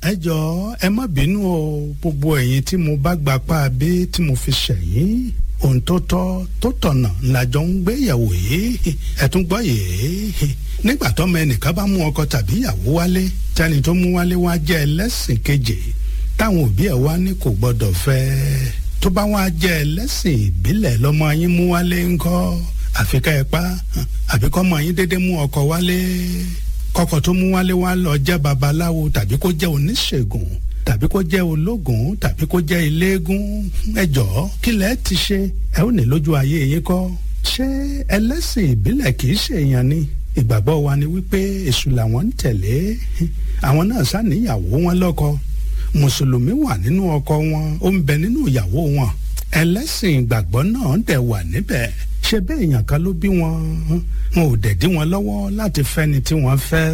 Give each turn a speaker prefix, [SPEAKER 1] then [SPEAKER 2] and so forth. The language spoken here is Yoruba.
[SPEAKER 1] ẹ jọ̀ọ́ ẹ má bínú o gbogbo ẹ̀yin tí mo bá gbapá abé tí mo fi ṣẹ̀yìn ohun tó tọ́ tó tọ̀nà làjọ ń gbéyàwó yìí ẹ tún gbọ́ yìí nígbà tọ́mọ ẹnìkan bá mú ọkọ tàbí ìyàwó wálé tẹni tó mú wálé wá jẹ́ ẹlẹ́sìn kejì táwọn òbí ẹ̀ wá ní kò gbọ́dọ̀ fẹ́ tó bá wá jẹ́ ẹlẹ́sìn ìbílẹ̀ lọ́mọ yín mú wálé ńkọ́ àfi ká ẹ pa àbí kọ́mọ yín dédé mú ọkọ wálé kọ́kọ́ tó mú wálé wá lọ jẹ́ babaláwo tàbí kó jẹ́ oníṣègùn tàbí kó jẹ́ ológun tàbí kó jẹ́ eléégún ẹ jọ̀ọ́ kí lẹ ti ṣe ẹ ò ní lójú ayé yín kọ́ ṣé ẹlẹ́sìn ìbílẹ̀ kì í ṣèyàn ni ìgbàgbọ́ wa ni wípé èṣù làwọn ń tẹ̀lé àwọn náà ṣàníyàwó wọn lọ́kọ mùsùlùmí wà nínú ọkọ wọn ó ń bẹ nínú ìyàwó wọn ẹlẹ́sìn ìgbàgbọ́ náà dẹ̀ wà níbẹ̀ ṣe bẹ́ẹ̀ èèyàn kan ló bí wọn wọn ò dẹ̀ dí wọn lọ́wọ́ láti fẹ́ni tí wọ́n fẹ́